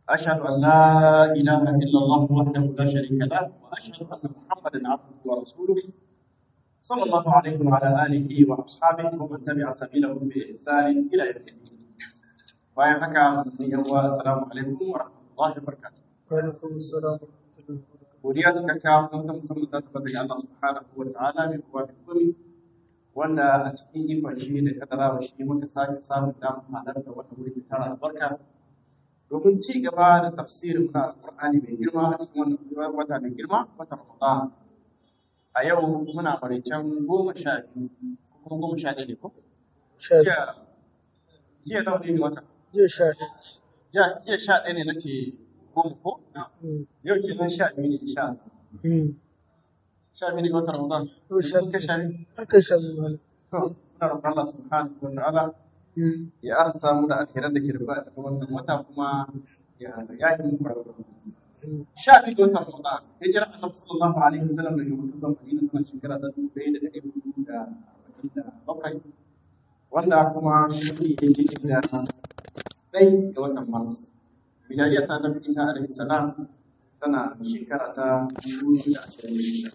أشهد أن لا إله إلا الله وحده لا شريك له وأشهد أن محمدا عبده ورسوله صلى الله عليه وعلى آله وأصحابه ومن تبع سبيلهم بإحسان إلى يوم الدين. bayan haka musulmi yan uwa assalamu alaikum wa rahmatullahi wa barakatuh وعليكم السلام ورحمة الله وبركاته. godiya cikakka sun ta musamman ta tabbata ga Allah subhanahu wa ta'ala mai kowa da komai wanda a cikin ikon shi da kadarawa shi muka sake samun damar halarta wata wuri mai tara albarka domin ci gaba da tafsirin na alƙur'ani mai girma a cikin wannan wata mai girma wata Ramadan a yau muna maraicen goma sha biyu ko goma sha ɗaya ne ko شاهد jiya jiya nawa ne wata جي شاهد jiya jiya sha ɗaya ne nace goma ko مم. yau kenan sha biyu ne insha Allah مم. sha biyu ne ga watan Ramadan هو شاهد ka sha biyu هكا شاهد مالك to muna roƙon Allah subhanahu wa ta'ala مم. ya arsa mu da alheran da ke rubuta a cikin wannan wata kuma ya ya yi mu kwararo مم. sha biyu ga watan Ramadan hijira Annabi sallallahu alaihi wasallam daga Makka zuwa Madina tana shekara ta dubu ɗaya da ɗari hudu da arba'in da bakwai wanda kuma shi ne da ɗai ga watan Mars Bidayya ta Annabi Isa alaihi salam tana shekara ta dubu biyu da ashirin da shida.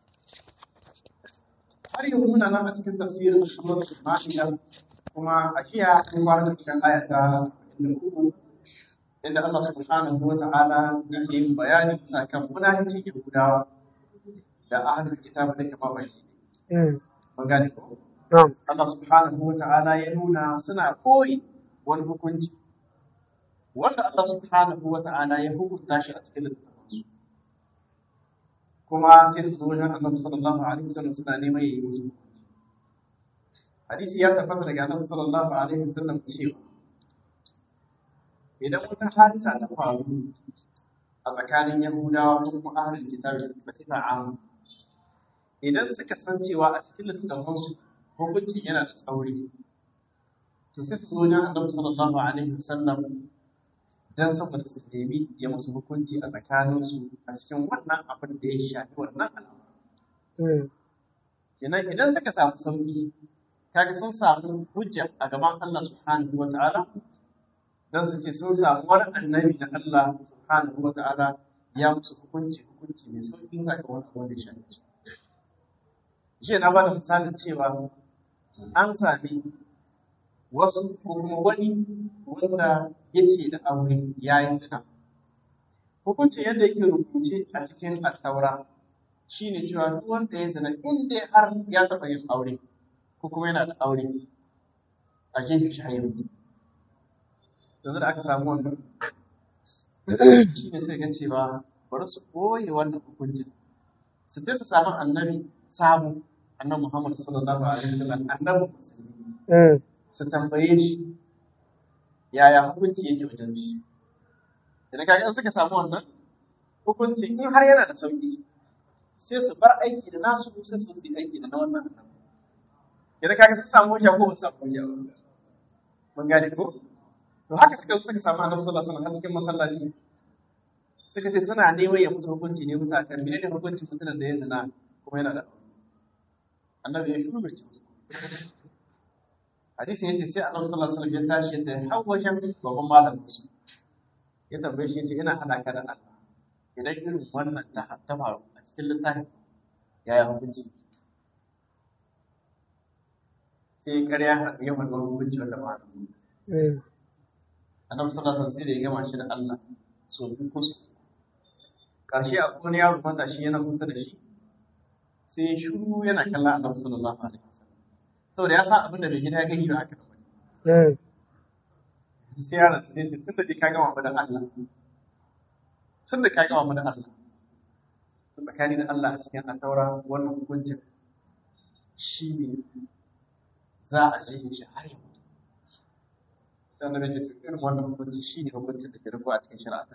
har yanzu muna nan a cikin tafsirin suratul Ma'ida kuma a jiya mun fara cikin aya ta 43 inda Allah subhanahu wa ta'ala ya yi bayani sakan munafici Yahudawa da ahlul kitab da kuma bai مم. mun gane ko نعم Allah subhanahu wa ta'ala ya nuna suna koyi wani hukunci wanda Allah subhanahu wa ta'ala ya hukunta shi a cikin littafansu kuma sai su zo wajen Annabi sallallahu alaihi wasallam suna neman yayi musu hukunci hadisi ya tabbata daga Annabi sallallahu alaihi wasallam cewa idan wata hadisa ta faru a tsakanin Yahudawa ko kuma ahlul kitabi ba sai ta amu idan suka san cewa a cikin littafansu hukunci yana da tsauri to sai su zo wajen Annabi sallallahu alaihi wasallam dan saboda su nemi ya musu hukunci a tsakaninsu a cikin wannan abin da ya shafi wannan al'amari مم. kenan idan suka samu sauki kaga sun samu hujja a gaban Allah subhanahu wa ta'ala dan su ce sun samu wani annabi na Allah subhanahu wa ta'ala ya musu hukunci hukunci mai sauki sakamakon abin da ya shafi su jiya na bada misalin cewa an sami wasu ko kuma wani wanda yake da aure ya yi zina hukuncin yadda yake rubuce a cikin attaura shine cewa duk wanda ya zina in dai har ya taɓa yin aure ko kuma yana da aure a gefe shi hayar yanzu da aka samu wannan shi ne sai ga cewa bari su ɓoye wannan hukuncin su je su samu annabi samu annabi Muhammad sallallahu alaihi wasallam annabi musulmi مم. su tambaye shi yaya hukunci yake wajen shi idan kaga in suka samu wannan hukunci in har yana da sauki sai su bar aiki da nasu sai su yi aiki da na wannan annabi idan kaga sun samu hujja ko ba su samu hujja ba mun gane ko to haka suka suka samu annabi sallallahu alaihi wasallam a cikin masallaci suka ce suna neman ya musu hukunci ne musa kan menene hukuncin mutumin da ya zina kuma yana da aure annabi ya shiru bai ci hadisin yace sai annabi sallallahu alaihi wasallam ya tashi ya tafi har wajen babban malamin su ya tambaye shi yace ina hada ka da Allah idan irin wannan ta ta faru a cikin littafin yaya hukunci sai ƙarya ya faɗi wani hukunci wanda ba مم. annabi sallallahu alaihi wasallam sai da ya gama shi da Allah so biyu ko so ƙarshe a wani yaro matashi yana kusa da shi sai ya shiru yana kallon annabi sallallahu alaihi wasallam saboda ya san abin da bai gida ya gani ba aka da wani مم. sai yaron sai ce tunda dai ka gama mu da Allah tunda ka gama mu da Allah to tsakani da Allah a cikin ataura wannan hukuncin shi ne za a je shi har yau dan da nake cikin irin wannan hukunci shi ne hukuncin da ke rubuwa a cikin shari'a ta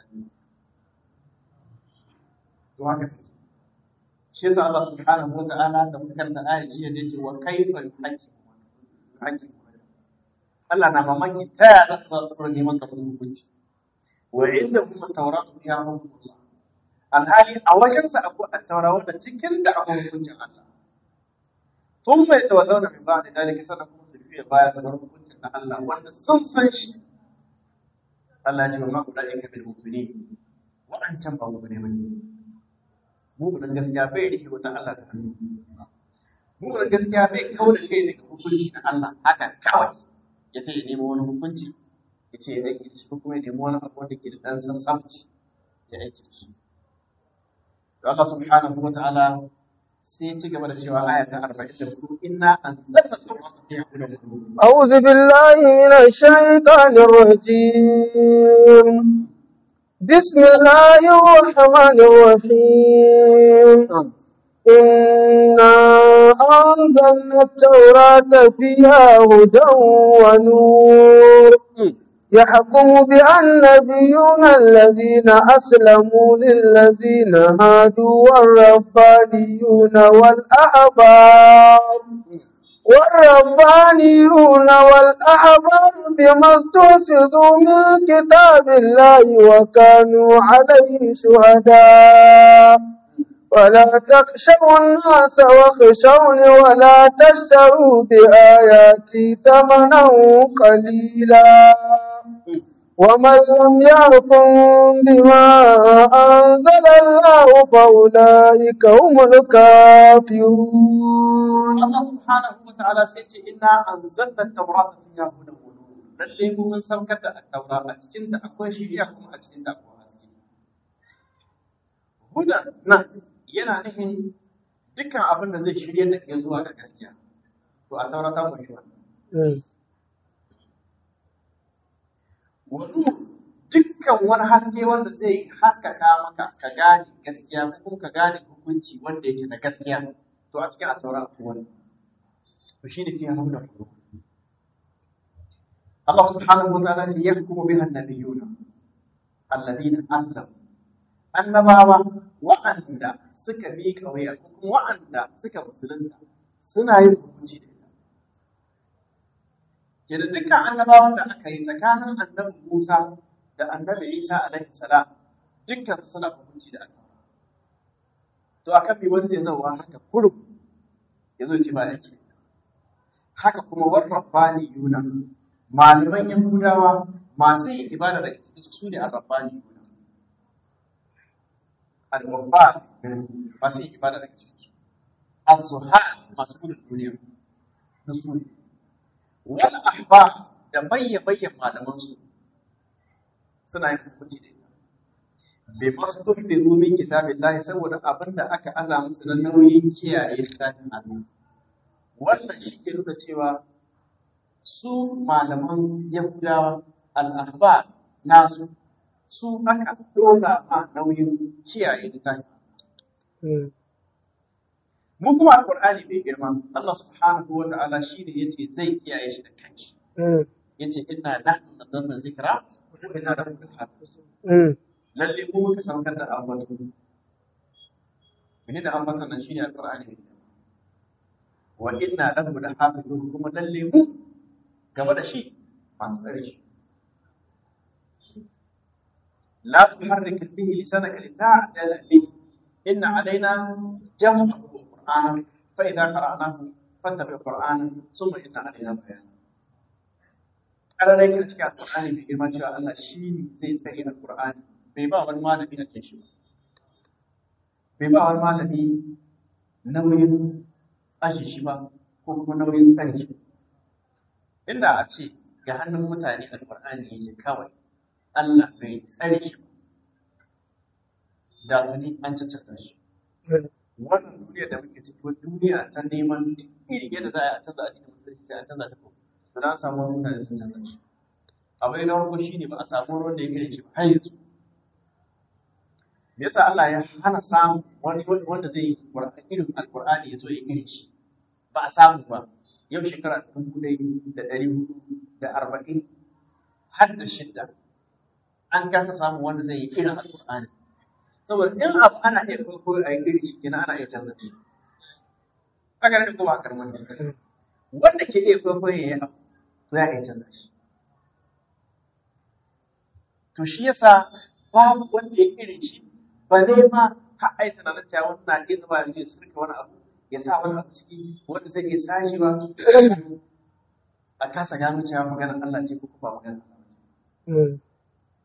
to haka sai shi yasa Allah subhanahu wa ta'ala da muka karanta ayat jiya da yake wa kaifa yuhaqqimu yuhaqqimu Allah na mamaki ta yaya za su fara neman ka musu hukunci wa inda kuma tauratu ya hukunta alhali a wajensa akwai attaura wanda cikin da akwai hukuncin Allah sun bai tawallau da min ba'da dalika sannan kuma su fiye baya sanar hukuncin na Allah wanda sun san shi Allah ya ce wa ma ulaika bil mu'minin wa'ancan ba mu'mine bane mu'minin gaskiya bai rike wata Allah da hannu mu'minin gaskiya bai kawo da kai daga hukunci na Allah haka kawai ya ce ya nemo wani hukunci ya ce ya aiki da shi ko kuma ya nemi wani abu wanda ke da ɗan sassamci ya aiki da shi to Allah subhanahu wa ta'ala sai ya ci gaba da cewa aya ta 44 inna anzalna tawrata fiha hudan wa nur أعوذ بالله من الشيطان الرجيم بسم الله الرحمن الرحيم إنا أنزلنا التوراة فيها هدى ونور يحكم بها النبيون الذين أسلموا للذين هادوا والربانيون والأحبار والربانيون والأحبار بما استحفظوا من كتاب الله وكانوا عليه شهداء ولا تخشوا الناس واخشوني ولا تشتروا بآياتي ثمنا قليلا ومن لم يحكم بما أنزل الله فأولئك هم الكافرون Allah subhanahu wa ta'ala sai ce inna anzalna tawrata fiha hudan wa nur lalle mu mun saukar da at-taura a cikin da akwai shiriya kuma a cikin da akwai haske hudan nan yana nufin dukkan abin da zai shirye da ke zuwa ga gaskiya to a taura ta kunshi wannan wa nur dukkan wani haske wanda zai haskaka maka ka gane gaskiya ko kuma ka gane hukunci wanda yake da gaskiya to a cikin at-taura akwai wannan to shine fiha hudan wa nur Allah subhanahu wa ta'ala ya yahkumu biha an-nabiyyuna alladhina aslamu annabawa wa'anda suka miƙa wuya ko kuma wa'anda suka musulunta suna yin hukunci da ita. Ke da dukkan annabawan da aka yi tsakanin annabi Musa da annabi Isa alaihi salam dukkan su suna hukunci da aka. To akan bi wani zai zauwa haka kurum ya zo ce ba yake. Haka kuma warrabbani yuna malaman Yahudawa masu yin ibada da cikin su ne arrabbani yuna. al-wabbat masu yin ibada daga ciki as-suhan masu gudun duniya da su wal ahba da bayya bayyan malaman su suna yin hukunci da ita bai masu tufi zo min kitabin lahi saboda abin da aka aza musu na nauyin kiyaye littafin Allah wannan shi ke nuna cewa su malaman yahudawa al-ahba nasu su aka ɗora ma nauyin kiyaye littafi. Mu kuma Al-Qur'ani mai girma, Allah subhanahu wa ta'ala shi ne yace zai kiyaye shi da kanshi. Yace inna nahnu nazzalna zikra wa inna lahu lahafizun. Lalle mu muka saukar da ambato. Mene da ambaton nan shine Al-Qur'ani mai girma. Wa inna lahu lahafizun kuma lalle mu gaba da shi masu tsare shi. لا تحرك به لسانك لتعجل به إن علينا جمعه القرآن فإذا قرأناه فاتبع القرآن ثم إن علينا بيانه على ذلك cikin alƙur'ani mai girma cewa Allah shi ne zai tsaye da Qur'ani bai ba wani malami na shi bai ba wani malami nauyin aji shi ba ko kuma nauyin tsare shi inda a ce ga hannun mutane alƙur'ani yake kawai Allah bai tsare shi da tuni an caccaka shi. Wannan duniya da muke ciki wani duniya ta neman iri yadda za a canza addinin musulunci sai a canza ta ko. To na samu wasu mutane sun canza shi. Abu na farko shi ne ba a samu ruwan da ya gare shi ba har yanzu. Me yasa Allah ya hana samun wani wanda zai yi irin alƙur'ani ya zo ya gare shi. Ba a samu ba. Yau shekara dubu ɗaya da ɗari hudu da arba'in har da shidda an kasa samun wanda zai yi irin alƙur'ani saboda in abu ana iya kwaikwayo a yi iri shi kenan ana iya canza shi haka ne kuma a karman ne wanda ke iya kwaikwayo ya yi abu to ya iya canza shi to shi yasa babu wanda ya irin shi ba zai ma ha ai tunanin cewa wani na iya zuba ya sirka wani abu ya sa wani abu ciki wanda zai iya sashi ba a kasa gano cewa maganar Allah ce ko kuma maganar Allah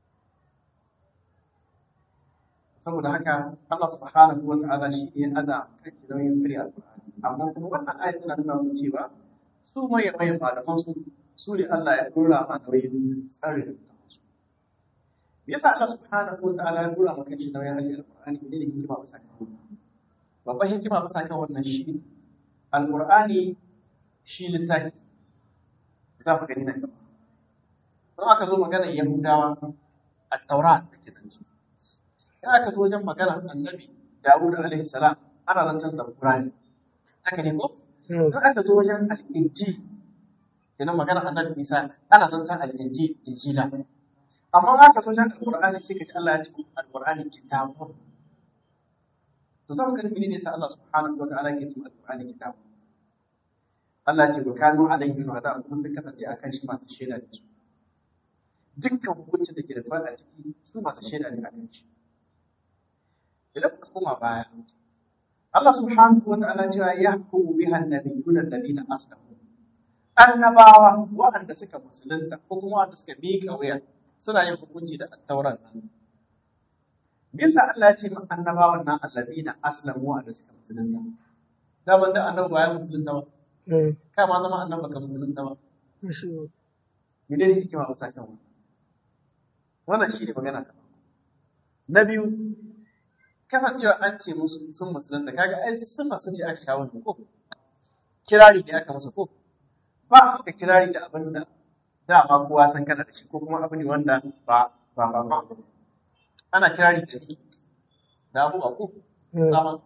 saboda haka Allah subhanahu wa ta'ala shi ne aza kan nauyin tsari alqur'ani amma kuma wannan ayat tana nuna mu cewa su mai mai malaman su su ne Allah ya dora ma nauyin tsari su me yasa Allah subhanahu wa ta'ala ya dora maka shi nauyin hajji alqur'ani ne hikima ba sa kan babban hikima ba sa kan wannan shi alqur'ani shi littafi za ku gani nan gaba don aka zo maganar yahudawa a taura da ke zance in aka zo wajen maganar annabi dawud alaihi salam ana zancen zabura ne haka ne ko in aka zo wajen al'inji kenan maganar annabi isa ana zancen al'inji injila amma in aka zo wajen alqur'ani sai ka ji Allah ya ce alqur'ani kitabun to zan ga ne ne sai Allah subhanahu wa ta'ala ke ce alqur'ani kitabun Allah ce wa kanu alaihi shuhada kuma sun kasance akan shi masu shaida da su dukkan hukuncin da ke da fada ciki su masu shaida ne akan shi idan kuka koma baya Allah subhanahu wa ta'ala cewa ya hukumu biha annabiyuna alladhina aslamu annabawa waɗanda suka musulunta ko kuma waɗanda suka miƙa wuya suna yin hukunci da attauran nan me yasa Allah ya ce ma annabawan nan alladhina aslamu waɗanda suka musulunta daman da annabi ba ya musulunta ba kai ma zama annabi baka musulunta ba mene ne hikima ba sa kan wannan wannan shi ne magana ta na biyu kasancewa an ce musu sun musulunta kaga ai sun sun ce aka kawo ko kirari da aka musu ko ba aka kirari da abin da dama kowa san kana da shi ko kuma abu ne wanda ba ba ba ba ana kirari da ni da abu ko sama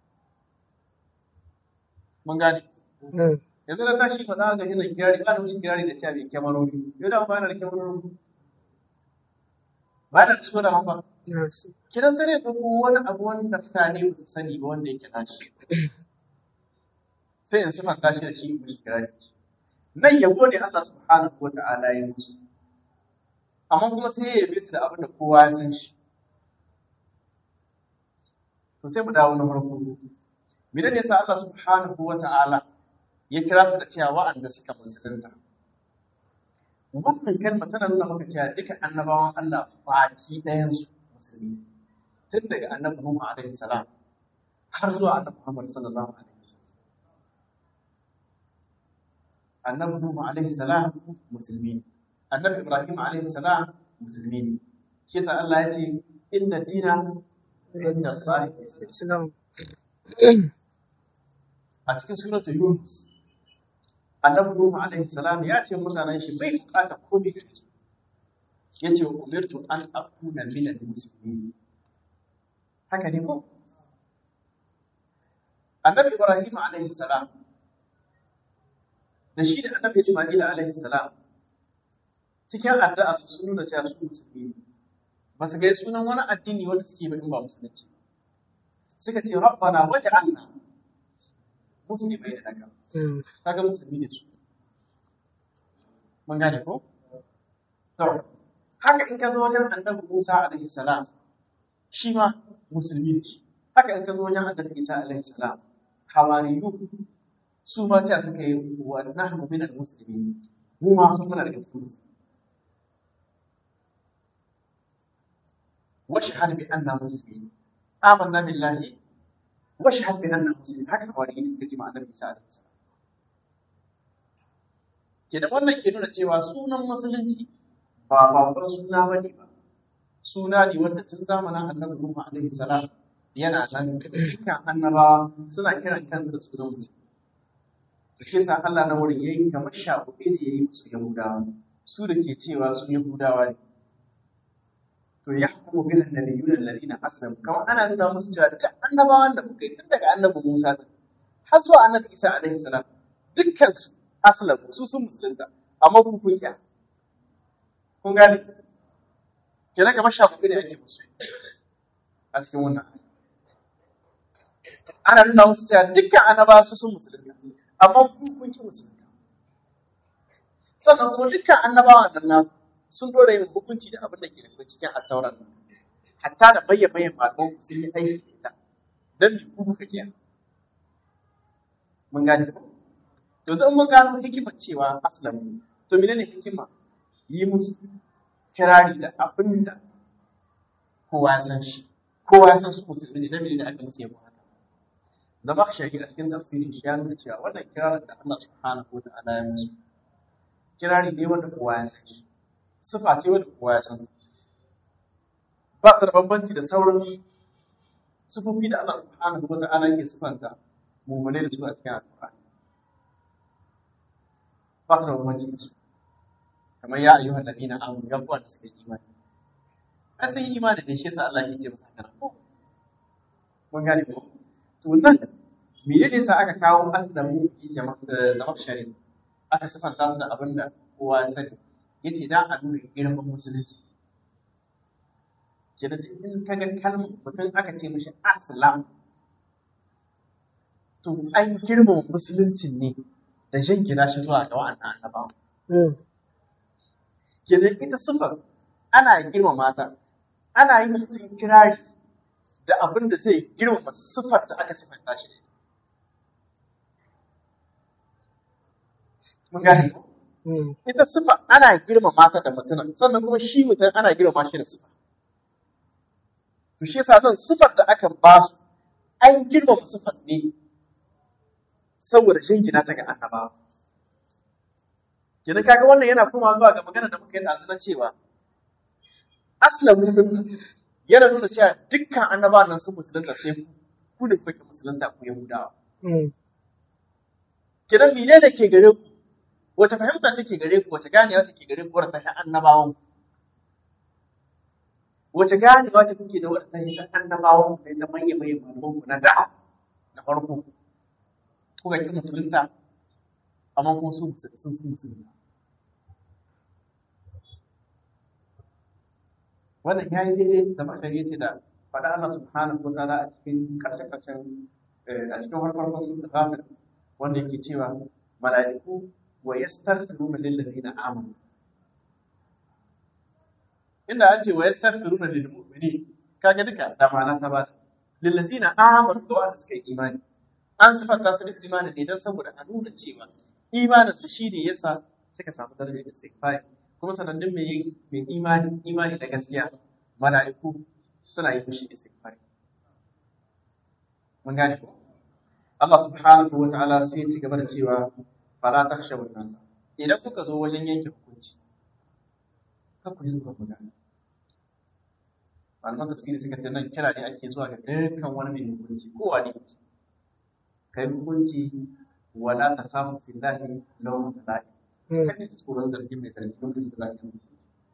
mun gane yanzu da tashi ba za ga yana kirari ba da wani kirari da cewa mai kyamarori yau da ba da kyamarori ba da so da hamba kidan sai ne ko wani abu wanda mutane ba su sani ba wanda yake nashi sai in suna tashi da shi mu kirari nan yabo ne Allah subhanahu wa ta'ala ya musu amma kuma sai ya yabe su da abin da kowa ya san shi to sai mu dawo na farko me ne yasa Allah subhanahu wa ta'ala ya kira su da cewa wa'anda suka musulunta. Wannan kalma tana nuna maka cewa duka annabawan Allah baki ɗayan su musulmi. Tun daga annabi Nuhu alaihi salam har zuwa annabi Muhammad sallallahu alaihi wasallam. Annabi Nuhu alaihi salam musulmi ne. Annabi Ibrahim alaihi salam musulmi ne. Shi yasa Allah ya ce inna dina inda Allah Islam. a cikin suratul Yunus annabi Nuhu alaihi salam ya ce mutanen shi bai bukata komai gare su ya ce umirtu an akuna min al-muslimin haka ne ko annabi Ibrahim alaihi salam da shi da annabi Isma'il alaihi salam cikin addu'a su sun nuna cewa su musulmi ne ba su ga sunan wani addini wanda suke ba in ba musulunci suka ce rabbana waj'alna muslimai da daga kaga musulmi ne su mun gane ko to haka in ka zo wajen annabi Musa alaihi salam shi ma musulmi ne haka in ka zo wajen annabi Isa alaihi salam hawariyu su ma ta suka yi wa nahnu min al-muslimin mu ma sun muna daga cikin musulmi واشهد بأننا مسلمين آمنا بالله واشهد بأننا مسلمين هكذا hawariyin suka ce ma annabi Isa alaihi salam ke da wannan ke nuna cewa sunan musulunci ba babban suna ba ne ba suna ne wanda tun zamanin annabi Nuhu alaihi salam yana nan dukkan annabawa suna kiran kansu da sunan mutum to shi yasa Allah na wurin yayi kamar shafuɗe da yayi musu Yahudawa su da ke cewa su Yahudawa ne to ya hukumu bil annabiyyun alladhina aslamu kamar ana nuna musu cewa duk annabawan da kuka yi tun daga annabi Musa har zuwa annabi Isa alaihi salam dukkan su aslamu su sun musulunta amma kun kun kya kun gane kenan kamar shafuɗi ne ake musu a cikin wannan ana nuna musu cewa dukkan annaba su sun musulunta amma kun kun ki musulunta sannan kuma dukkan annabawan nan na sun dora yin hukunci da abin da ke da cikin attauran nan hatta da bayyana bayyana malaman ku sun yi aiki da ita don me ku kuka kiya mun gane ko to zan mun gano hikimar cewa aslam to menene hikima yi musu kirari da abin da kowa ya san shi kowa ya san su musulmi ne dan da aka musu yabo haka zama shahid a cikin tafsirin shi ya nuna cewa wannan kirarin da Allah subhanahu wa ta'ala ya musu kirari ne wanda kowa ya san shi sifa ce wanda kowa ya san ba ta da bambanci da sauran sufofi da Allah subhanahu wa ta'ala ke sifanta mummune da su a cikin alƙur'ani ba ta da bambanci da su kamar ya ayyuhan ladina amanu ya kuwa da suka yi imani ai sun yi imani da shi yasa Allah ya ce masa haka ko mun gane ko to nan me ne yasa aka kawo aslamu jama'a da mafshari aka sifanta su da abin da kowa ya sani yace dan a nuna girman musulunci kenan in ka ga kalmar mutum aka ce mishi aslam to an girmama musulunci ne da jingina shi zuwa ga wa'annan annabawa kenan ita sifar ana girmama ta ana yi mutum kirari da abin da zai girmama sifar da aka sifanta shi da mun gane ko ita sifa ana girmama ta da mutum sannan kuma shi mutum ana girmama shi da sifa to shi yasa zan sifar da aka ba su an girmama sifar ne saboda jingina ta ga annabawa kenan kaga wannan yana kuma zuwa ga magana da muka yi ɗazu na cewa aslamu yana nuna cewa dukkan annabawan nan sun musulunta sai ku ku da kuke musulunta ku yahudawa kenan mene da ke gare ku wace fahimta take gare ku wace ganewa take gare ku wadda ta annabawan wace ganewa ce kuke da wadda ta annabawan ku da manya manya malaman ku na da na farko kuka ki musulunta amma kuma su sun sun musulunta wannan ya yi daidai da mashari ce da faɗa Allah subhanahu wa ta'ala a cikin karshe-karshen a cikin farfarkon sun da ghafir wanda yake cewa mala'iku wa yastaghfiruna lil ladina amanu inda an ce wa yastaghfiruna lil mu'minin kaga duka da ma'ana ta ba lil ladina amanu da wanda suka yi imani an sifanta su da imani ne don saboda a nuna cewa imanin su shine yasa suka samu darajar istighfar kuma sanannun mai mai imani imani da gaskiya mala'iku suna yi mishi istighfar mun gane ko Allah subhanahu wa ta'ala sai ya ci gaba da cewa fala takhshaw an-nas idan kuka zo wajen yanke hukunci kar ku yi zuwa magana malaman tafsiri suka ce nan kira ne ake zuwa ga dukkan wani mai hukunci kowa ne kai hukunci wala takhafu fillahi law mala'i kada ki tsoron zargin mai zargi lokacin da za ka yi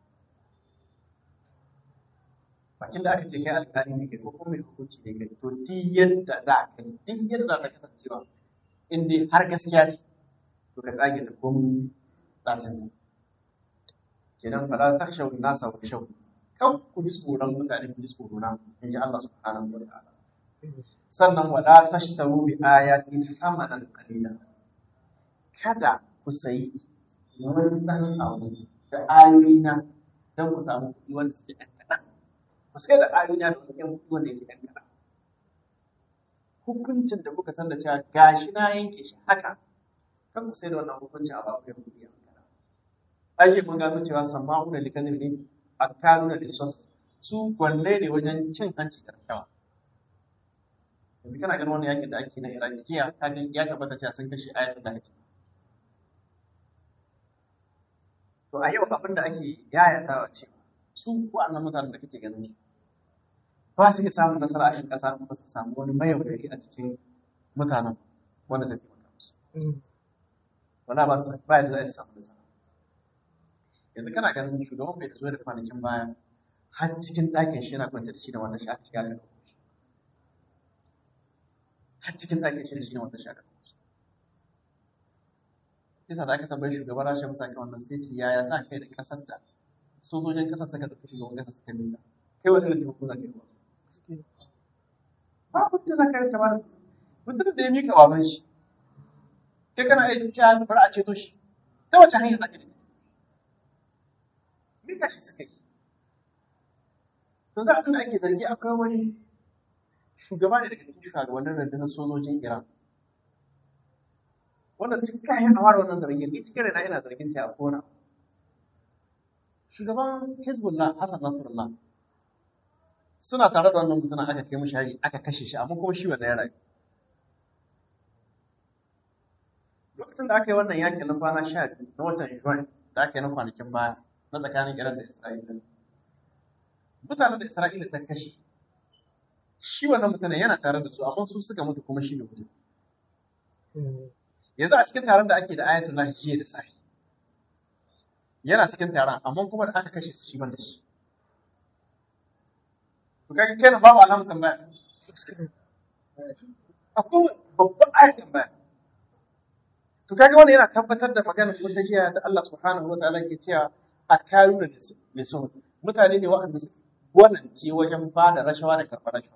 bakin da aka ce kai alƙali ne kai ko kuma mai hukunci ne kai to duk yadda za ka yi duk yadda za ka kasancewa in dai har gaskiya ce to ka tsage da komai tsacin ne kenan fala takhshaw nasa wa shaw kan ku ji tsoron mutane ku ji tsoro na in ji Allah subhanahu wa ta'ala sannan wala tashtaru bi ayati thamanan qalila kada ku sayi wani dan abu da ayoyina don ku samu kuɗi wanda suke ɗan kaɗan ba su kai da ayoyina da kuɗin kuɗi wanda yake ɗan kaɗan hukuncin da kuka san da cewa gashi na yanke shi haka kan ku sai da wannan hukuncin a ba ku kuɗi a kaɗan ake mun gano cewa sama'una likanin ne a kanuna da son su gwalle ne wajen cin hanci da rashawa yanzu kana ganin wani yakin da ake na iraki jiya ya tabbata cewa sun kashe ayatul da ake To a yau abin da ake yayatawa ce su wa'annan mutanen da kake ganin ba su iya samun nasara a cikin ƙasa ba su samu wani mayaudari a cikin mutanen wanda zai taimaka musu. Wala ba su ba yadda za su samu nasara. Yanzu kana ganin shugaban bai zo da kwanakin baya har cikin ɗakin shi yana kwance da shi da wata shi aka shiga da har cikin ɗakin shi da shi da wata shi aka kisa da aka tambayi shugaban rashin musa kan wannan sai ce yaya sa kai da kasar da sojojin kasar suka tafi shugaban kasar suka nuna kai wani irin taimako za ka yi ba ba kun za ka yi kamar mutum da ya mika baban shi kai kana aiki cewa bari a ceto shi ta wace hanyar za ka yi mika shi suka yi to za a da ake zargi akwai wani shugaba ne daga cikin shugabannin rundunar sojojin Iran wannan tun kayan a fara wannan zargin ni cikin raina ina zargin ta a kona shugaban hezbollah hassan nasrullah suna tare da wannan mutumin aka kai mishi hari aka kashe shi amma kuma shi wanda ya rayu lokacin da aka yi wannan yakin na kwana sha biyu na watan Juwan da aka yi na kwanakin baya na tsakanin Iran da Isra'ila mutanen da Isra'ila ta kashe shi wannan mutumin yana tare da su amma su suka mutu kuma shi ne mutum yanzu a cikin taron da ake da ayatullah jiya da sahi yana cikin taron amma kuma da aka kashe su shi ban da shi to kaga kenan babu alamun tambaya akwai babban ayat tambaya to kaga wannan yana tabbatar da maganar wata jiya da Allah subhanahu wa ta'ala ke cewa a kayu da lisun mutane ne waɗanda su gwanance wajen ba da rashawa da karɓar rashawa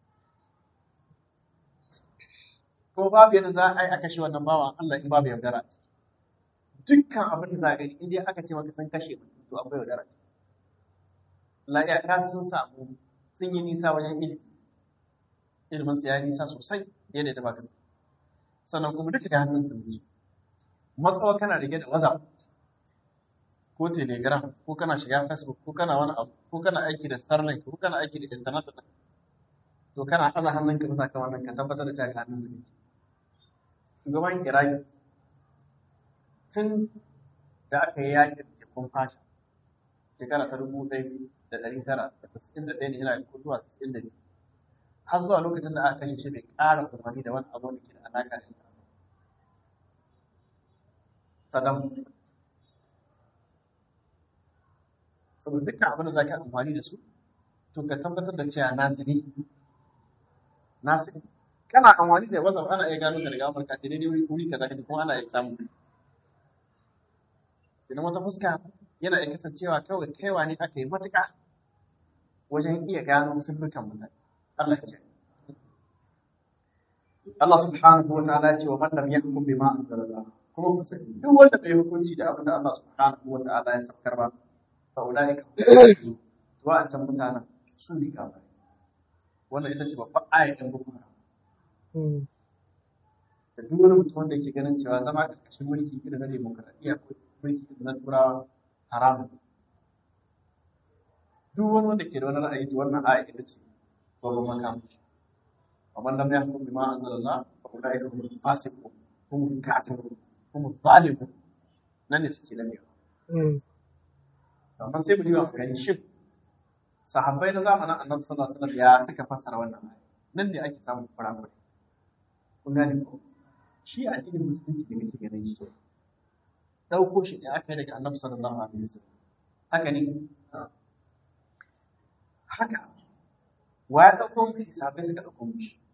ko babu yadda za a yi a kashe wannan bawan Allah in babu yaudara dukkan abin da za a gani in dai aka ce maka sun kashe mutum to akwai yaudara la'iyaka sun samu sun yi nisa wajen ilimi ilimin su ya yi nisa sosai yadda da baka sannan kuma duka da hannun sun yi matsawa kana rike da whatsapp ko telegram ko kana shiga facebook ko kana wani abu ko kana aiki da starlink ko kana aiki da internet to kana aza hannunka bisa kan wannan ka tabbatar da cewa hannun su ne shugaban iraki tun da aka yi yakin tekun fasha shekara ta dubu ɗaya da ɗari tara da tasirin da ɗaya ne yana ko zuwa tasirin da biyu har zuwa lokacin da aka kashe shi bai ƙara umarni da wani abu da ke da alaƙa da ita Saddam saboda dukkan abin da za ka amfani da su to ka tabbatar da cewa nasu ne nasu ne kana amfani da whatsapp ana iya gano ka daga amurka ce daidai wuri kaza kaje kuma ana iya samu idan wata fuska yana iya kasancewa kawai kaiwa ne aka yi matuƙa wajen iya gano sirrukan mutane Allah ya Allah subhanahu wa ta'ala ya ce wa man lam yahkum bima anzalallah kuma ku sani duk wanda bai hukunci da abin da Allah subhanahu wa ta'ala ya saukar ba fa ulaika wa'ancan mutanen su ne kafai wannan ita ce babban ayatin boko haram da duk wani mutum wanda yake ganin cewa zama ƙarƙashin mulki irin na demokaradiyya ko mulki irin na turawa haramun duk wani wanda ke da wani ra'ayi to wannan aya ita ce babban makamashi ومن لم يحكم بما انزل الله فاولئك هم الفاسقون هم الكافرون هم الظالمون nan ne suke lamewa amma sai mu yi wa gani shin sahabbai na zamanin annabi sallallahu alaihi wasallam ya suka fassara wannan aya nan ne ake samun kurakure kun gane ko shi addinin musulunci da muke ganin shi dauko shi da aka yi daga annabi sallallahu alaihi wasallam haka ne haka wa ya dauko mu sahabbai suka dauko mu shi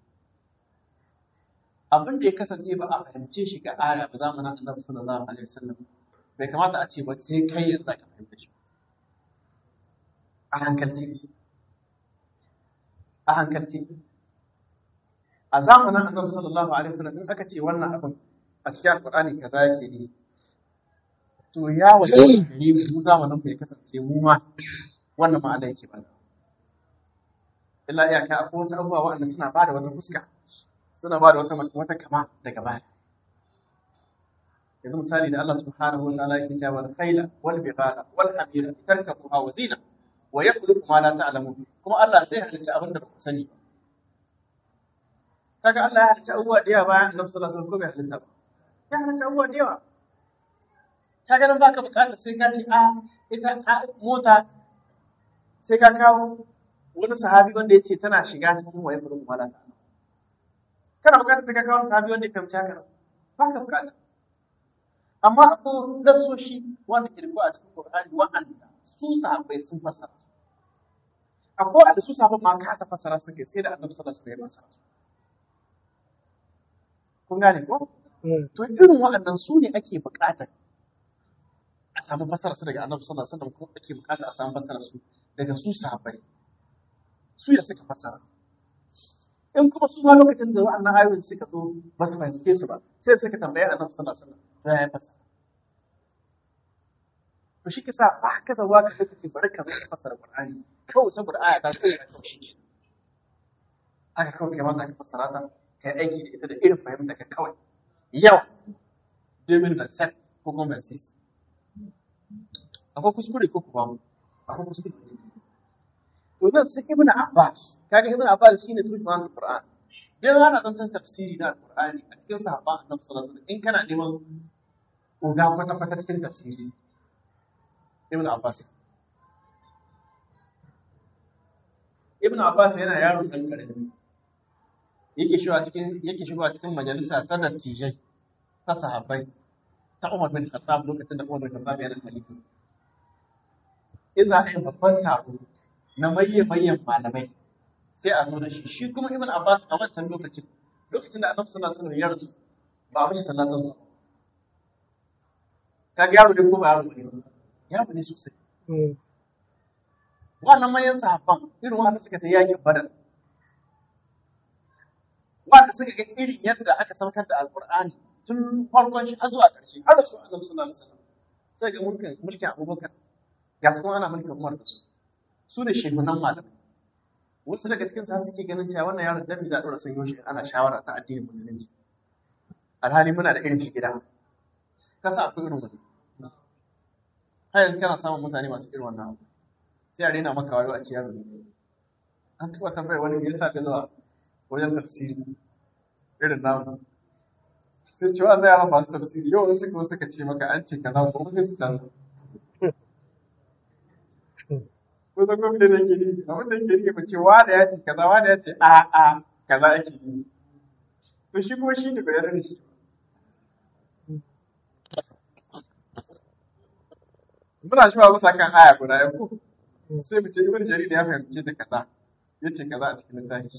abin da ya kasance ba a fahimce shi ga aya ba zamanin annabi sallallahu alaihi wasallam bai kamata a ce ba sai kai yanzu ka fahimta shi a hankalci a hankalci a zamanin annabi sallallahu alaihi wasallam in aka ce wannan abin a cikin alqur'ani kaza yake ne to ya waje ne mu zamanin mu ya kasance mu ma wannan ma'ana yake ba illa iyaka akwai wasu abubuwa waɗanda suna ba da wata fuska suna ba da wata wata kama daga baya yanzu misali da Allah subhanahu wa ta'ala yake cewa al-khayla wal bighala wal hamira tarkabuha wa zina wa yakhluqu ma la ta'lamun kuma Allah sai halitta abin da ba ku sani ba kaga Allah ya halitta abubuwa da yawa bayan Annabi sallallahu alaihi wasallam ko bai halitta ba ya halitta abubuwa da yawa kaga nan baka bukatar sai ka ce a ita a mota sai ka kawo wani sahabi wanda ya ce tana shiga cikin wa yakhluqu ma la ta'lamun kana bukatar sai ka kawo sahabi wanda ya fahimci haka ba ka bukata amma akwai nasoshi wanda ke rubuwa a cikin Qur'ani wa'anda su sahabbai sun fassara akwai wanda su sahabbai ma kasa fassara suke sai da Annabi sallallahu alaihi wasallam ya fassara kun gane ko to irin waɗannan su ne ake buƙatar a samu fassara su daga Annabi sallallahu alaihi wasallam ko ake buƙatar a samu fassara su daga su sahabbai su ya suka fassara in kuma su ma lokacin da wa'annan ayoyin suka zo ba su fahimce su ba sai suka tambaye annabi sallallahu alaihi wasallam ya fasa to shi kisa ba ka zawa ka kace bari ka zo fasara qur'ani kawai saboda aya ta ce ka kauce shi aka kawai kai masa ka fasara ta kai aiki da ita da irin fahimta ka kawai yau domin da set ko kuma ban sis akwai kuskure ko kuma akwai kuskure to zan sai ibn abbas kaga ibn abbas shine turjuman alquran dan ana dan san tafsiri na alqurani a cikin sahabban annabi sallallahu alaihi wasallam in kana neman uga kwata kwata cikin tafsiri ibn abbas ibn abbas yana yaro dan karami yake shiga cikin yake shiga cikin majalisa ta dattijai ta sahabbai ta Umar bin Khattab lokacin da Umar bin Khattab yana khalifa in za a yi babban taro na mayyan mayyan malamai sai a zo da shi shi kuma Ibn Abbas a wancan lokacin lokacin da Annabi sallallahu alaihi wasallam ya rasu ba a mishi sallallahu alaihi kaga yaro ne ko ba yaro ne yaro ne sosai wannan manyan sahabban irin wanda suka ta yakin badar wanda suka ga irin yadda aka saukar da alkur'ani tun farkon shi har zuwa ƙarshe har da su annabi sallallahu alaihi wasallam sai ga mulkin mulkin abubakar ga su kuma ana mulkin umar da su su ne shehunan malamai wasu daga cikin sa suke ganin cewa wannan yaron dan za a dora sanyo shi ana shawara ta addinin musulunci alhali muna da irin shi gida kasa akwai irin wani har yanzu kana samun mutane masu irin wannan abu sai a rena maka wayo a ce yaro ne an taɓa tambayar wani me yasa ka zuwa wajen tafsiri irin namu sai ce wa zai yaran masu tafsiri yau in suka suka ce maka an ce kaza ko sai su canza ko san gwamnati da yake nufi abin da yake nufi ba ce wa da ya ce kaza wa da ya ce a a kaza yake nufi to shi kuma shi ne bai yarda da shi muna shi ba bisa kan aya guda ya ko sai mu ce ibn jarir ya fahimce ta kaza yace kaza a cikin littafi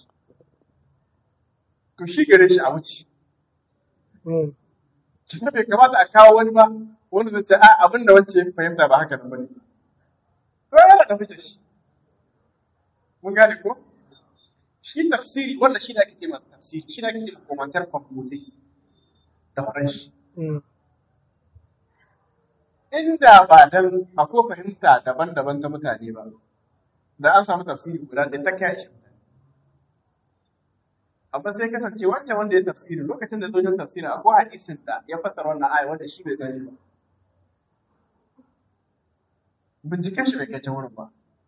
to shi gare shi a wuce shi bai kamata a kawo wani ba wanda zai ce a abin da wance ya fahimta ba haka nan bane to yana da fice shi mun gane ko shi tafsiri wanda shi da ake ce masa tafsiri shi da ake ce komantar kwamfuti da faranshi inda ba dan akwai fahimta daban-daban ta mutane ba da an samu tafsiri guda ɗaya ta kai shi amma sai kasance wancan wanda ya tafsiri lokacin da zojin tafsiri akwai hadisin da ya fassara wannan aya wanda shi bai sani ba binciken shi bai kai can wurin ba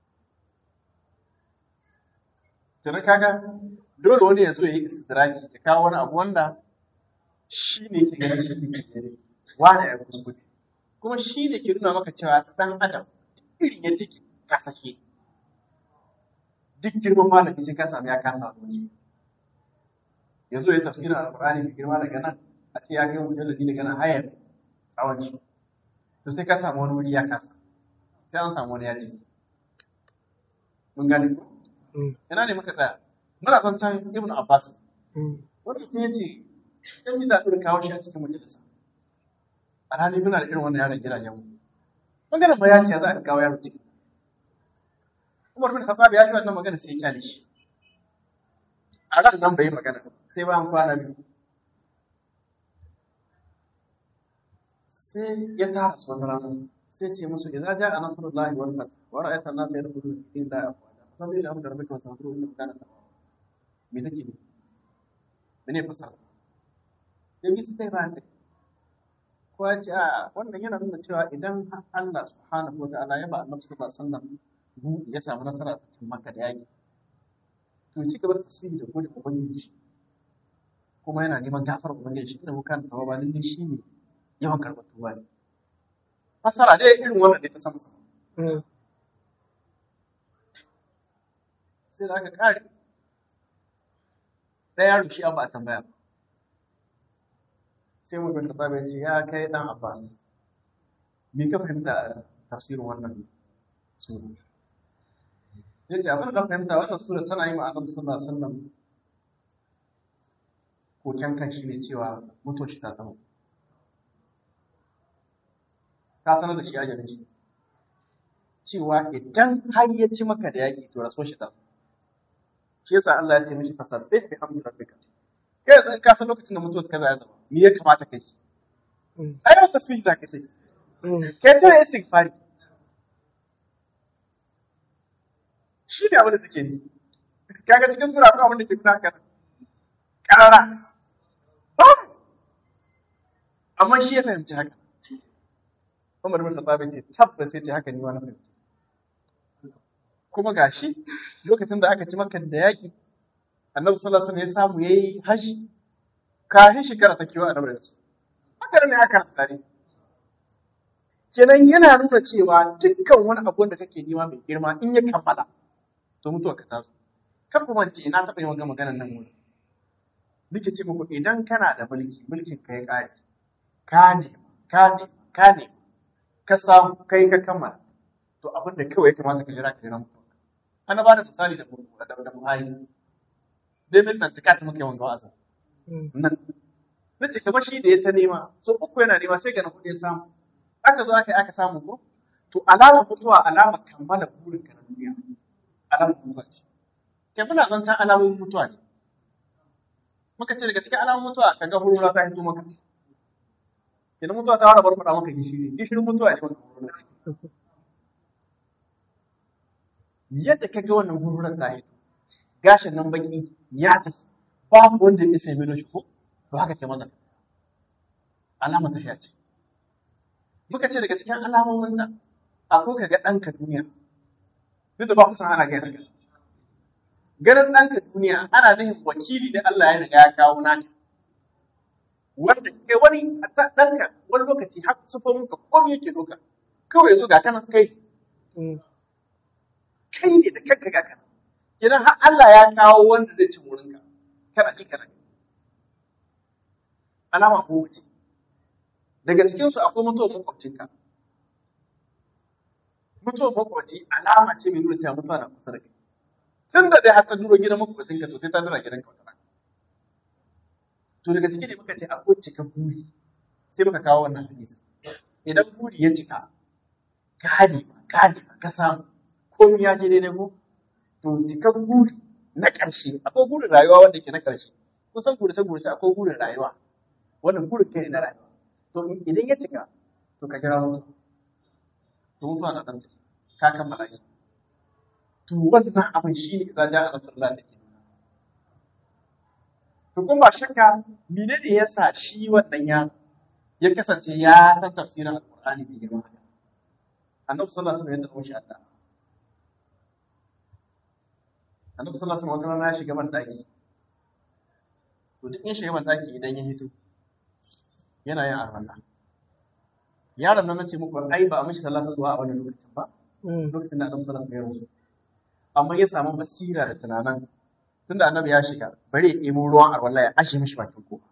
Tuna kaga dole wani ya zo ya yi istidraki ya kawo wani abu wanda shi ne ke ganin shi ne ke wani ya kuskure kuma shi ne ke nuna maka cewa ɗan adam irin yadda ke kasashe duk girman malami sai ka sami ya kasa wani ya zo ya tafsirin alƙur'ani mai girma daga nan a ce ya kai mujalladi daga nan hayar tsawon shi to sai ka samu wani wuri ya kasa sai an samu wani ya ji mun gane ko ina ne muka tsaya muna son can ibn abbas wanda mutum ya ce dan yi zaɓi kawo shi a cikin majalisa alhali muna da irin wannan yaron gidajen mu maganar bayani ya za a kawo yaro ciki Umar bin Khattab ya ji wannan magana sai ya kyale shi a ran nan bai yi magana sai bayan kwana biyu sai ya tara su wani rana sai ce musu idza ja'a nasrullahi wal fath wa ra'aita an-nasa yadkhuluna fi dinillahi afwaja fasabbi ila amri rabbika wastaghfiruhu innahu kana tawwaba me take ne mene fasara dan yi sai ran ko ya ce a wannan yana nuna cewa idan Allah subhanahu wa ta'ala ya ba annabi sallallahu alaihi wasallam ya samu nasara a cikin Makka da yaki to ci gaba da tasbihi da gode ubangiji kuma yana neman gafar ubangiji shi da kan tawaba lalle shi ne yawan karɓar tuba ne fasara dai irin wannan ne ta sama sama sai da aka kare ɗaya yaro shi abu a tambaya ba sai mu bin kasa ce ya kai dan abbas me ka fahimta tafsirin wannan sura ya ce abin da fahimta wannan sura tana yi ma annabi sallallahu alaihi wasallam koken kan shi ne cewa mutuwar shi ta zama ka sanar da shi ajalin shi cewa idan har ya ci maka da yaƙi to raso shi ta shi yasa Allah ya ce mishi fasabbih bi hamdi rabbika kai yanzu in ka san lokacin da mutuwar kaza ya zama me ya kamata kai ai yau tasbih za ka yi kai ta istighfari shi ne abin da suke yi kaga cikin sura akwai abin da ke nuna haka karara amma shi ya fahimci haka Umar bin Khattab ya ce tabbas sai ce haka ni ma na fahimci kuma gashi lokacin da aka ci maka da yaƙi annabi sallallahu alaihi wasallam ya samu yayi haji kafin shekara ta kiwa annabi da su haka ne aka tsare kenan yana nuna cewa dukkan wani abu da kake nema mai girma in ya kammala to mutuwa ka taso kar ku mance ina taɓa yin wannan maganar nan wuri nake ce muku idan kana da mulki mulkin ka ya ƙare ka ne ka ne ka ne ka samu kai ka kammala to abin da kawai ya kamata ka jira ka jira mutuwa ana ba da misali da da da Buhari dai mai tsantsika ta muke wanga wa'azin nan nace kamar shi da ya ta nema so uku yana nema sai ga na kuɗi ya samu aka zo aka yi aka samu ko to alamar mutuwa alamar kammala burin ka na duniya alamar mutuwa ce ke muna zancen alamomin mutuwa ne muka ce daga cikin alamomin mutuwa ka ga hurura ta hito maka idan mutuwa ta fara barbaɗa maka gishiri gishirin mutuwa ya maka hurura yadda ka ga wannan hururar ta hito gashin nan baki ya tafi babu wanda ya sai mai shi ko to haka ke mana alama ta ce muka ce daga cikin alamomin nan akwai ka ga ɗanka duniya duk da ba ku san ana gaya haka ganin ɗanka duniya ana nufin wakili da Allah ya riga ya kawo naka wanda kai wani ɗanka wani lokaci har sufo muka komai yake doka kawai yanzu ga kanan kai kai ne da kanka ga kana idan har Allah ya kawo wanda zai ci wurinka kana ji kana alama ko wuce daga cikin su akwai mutuwar makwabcinka mutuwar makwabci alama ce mai nuna cewa mutuwa na kusa da kai tun da dai har ta duro gidan makwabcinka to sai ta dura gidanka wata rana to daga cikin ne muka ce akwai cika buri sai muka kawo wannan hadisi idan buri ya cika gane gane ka samu komai ya je daidai ko to cika buri na ƙarshe akwai burin rayuwa wanda ke na ƙarshe kusan gurace gurace akwai burin rayuwa wannan burin kai na rayuwa to idan ya cika to ka kira mutu to mutuwa na ɗan ka kammala shi to wannan abin shi ne idan ja'a nasarullah da ke nuna to kuma ba shakka mene ne ya sa shi wannan ya ya kasance ya san tafsirin alƙur'ani mai girma annabi sallallahu alaihi wasallam ya tafi shi Allah annabi sallallahu alaihi wasallam wata ya shiga ban daki to duk in shiga ban daki idan ya hito yana yin arwalla yaron nan nace muku ai ba a mishi salatu zuwa a wannan lokacin ba lokacin da annabi sallallahu alaihi wasallam ya rasu amma ya samu basira da tunanan tunda annabi ya shiga bari ya ɗebo ruwan arwalla ya ashe mishi bakin kofa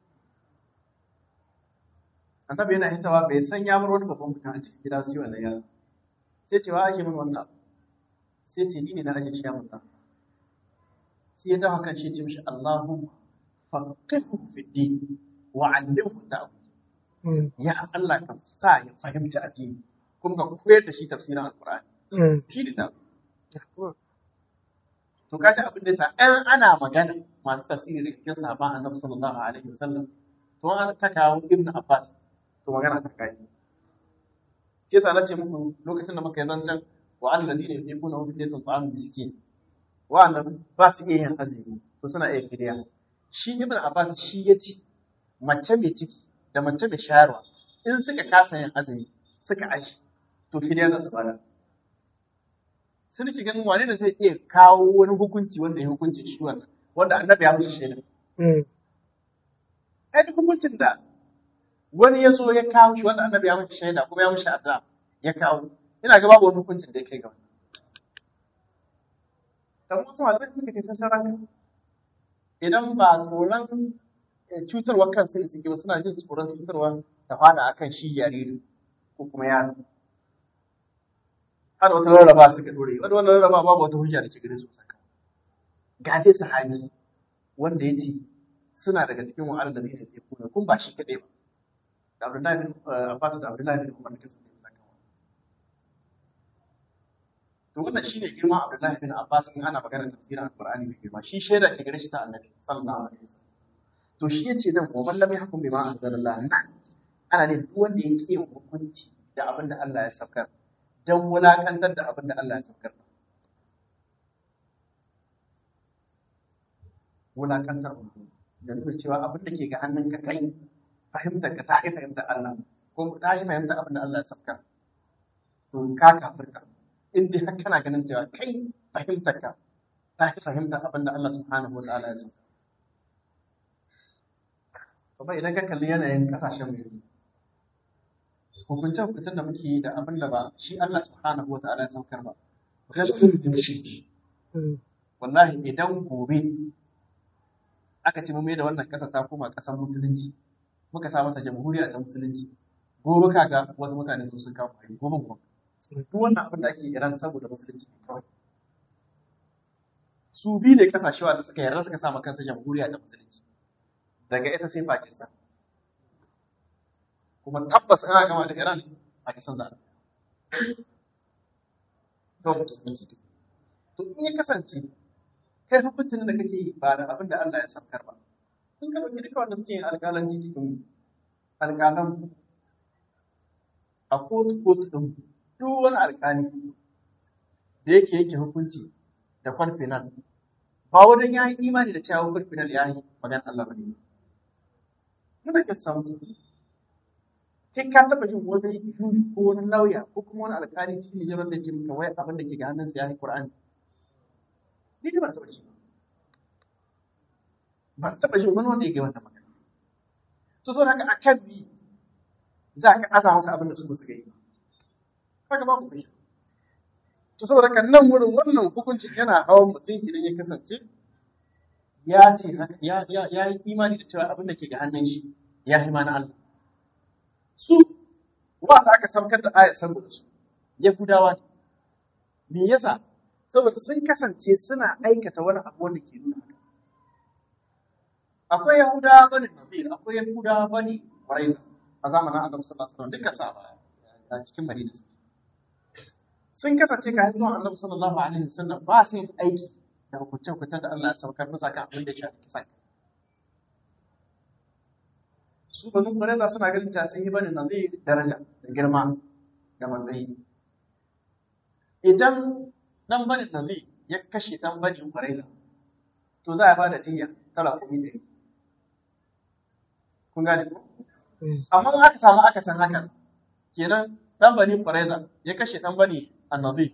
annabi yana hitawa bai san ya bar wani babban mutum a cikin gida sai wannan yaro sai cewa ake min wannan sai ce ni ne na aje shi ya mutum sai ya dawo kan shi ya ce mishi Allahumma faqihu fi din wa 'allimhu ta'wil ya Allah ka sa ya fahimci addini kuma ka koyar da shi tafsirin alqur'ani shi da to kaji abin da yasa ɗan ana magana masu tafsiri da cikin sahabban annabi sallallahu alaihi wasallam to an ta kawo ibnu abbas to magana ta kai ke sa nace muku lokacin da muka yi zancen wa alladina yuqimuna fi daytin ta'am miskin wa'annan ba su iya yin azumi to suna iya fidiya shi ibn abbas shi ya ci mace mai ciki da mace mai shayarwa in suka kasa yin azumi suka ashi to fidiya za su bada sun ki ganin wane da zai iya kawo wani hukunci wanda ya hukunci shi wannan wanda annabi ya mushi shaida ai duk hukuncin da wani ya zo ya kawo shi wanda annabi ya mushi shaida kuma ya mushi addu'a ya kawo ina ga babu wani hukuncin da ya kai ga wannan kamar wasu malamai suka ce sun ranka idan ba tsoron cutarwa kansu suke ba suna jin tsoron cutarwa ta fada akan shi jariri ko kuma yaro har wata rarraba suka dore wani wannan rarraba babu wata hujja da ke gare su saka ga dai sahabi wanda ya ce suna daga cikin wa'ala da zai tafi kuna kun ba shi kaɗai ba da Abdullahi bin Abbas da Abdullahi bin Umar da kasance saka to wannan shine girman Abdullahi bin Abbas in ana maganar tafsirin Al-Qur'ani mai girma shi shaida ke gare shi ta Annabi sallallahu alaihi wasallam to shi yace nan wa man lam yahkum bima anzalallah nan ana ne duk wanda ya ki hukunci da abin da Allah ya saukar dan wulakantar da abin da Allah ya saukar wulakantar da nuna cewa abin da ke ga hannunka kai fahimtar ka ta yi fahimtar Allah ko ta yi fahimtar abin da Allah ya saukar to ka kafirta in dai har kana ganin cewa kai fahimtar ka ta fi fahimtar abin da Allah subhanahu wa ta'ala ya san kuma idan ka kalli yanayin kasashen mu yanzu hukunce hukuncen da muke yi da abin da ba shi Allah subhanahu wa ta'ala ya saukar ba gaskiya shi wallahi idan gobe aka ce mu mai da wannan ƙasa ta koma ƙasar musulunci muka sa mata jamhuriya ta musulunci gobe kaga wasu mutane su sun kawo hari gobe gobe duk wannan abin da ake iran saboda musulunci ne kawai su biyu ne kasashe wanda suka yarda suka sa ma kansu jamhuriya ta musulunci daga ita sai Pakistan kuma tabbas ana gama da Iran Pakistan za a to musulunci to in ya kasance kai hukuncin da kake yi ba da abin da Allah ya saukar ba sun ka ɗauki duka wanda suke yin alƙalanci cikin alƙalan a kotu kotu ɗin duk wani alƙali da yake yake hukunci da kwarfinal ba wajen ya yi imani da cewa kwarfinal ya yi magana Allah ba ne muna ke samu su kai ka taɓa jin wani juji ko wani lauya ko kuma wani alƙali cikin nijar da ke maka wai abin da ke ga hannunsa ya yi Qur'ani ni da ban taɓa ji ban taɓa jin wani wanda ya ga wannan magana to so haka akan bi za ka asa masa abin da su ba su gani haka ba ku fahimta to saboda kan nan wurin wannan hukuncin yana hawan mutum idan ya kasance ya ce ya ya ya yi imani da cewa abin da ke ga hannun shi ya fi mana Allah su wanda aka saukar da ayat saboda su yahudawa ne me yasa saboda sun kasance suna aikata wani abu wanda ke nuna haka akwai yahudawa bane nazir akwai yahudawa bane quraiza a zamanin annabi sallallahu alaihi wasallam duka sa a cikin madina sun kasance ka zuwa annabi sallallahu alaihi wasallam ba su yin aiki da hukunce-hukuncen da Allah ya saukar musa kan abin da ya shafi kisan su banu quraiza suna ganin ta sun yi bane nazir daraja da girma da matsayi idan dan bane nazir ya kashe dan bane quraiza to za a ba da diyya tara kuɗi ɗari kun gane ko amma in aka samu aka san haka kenan dan bani Quraiza ya kashe dan bani Annabi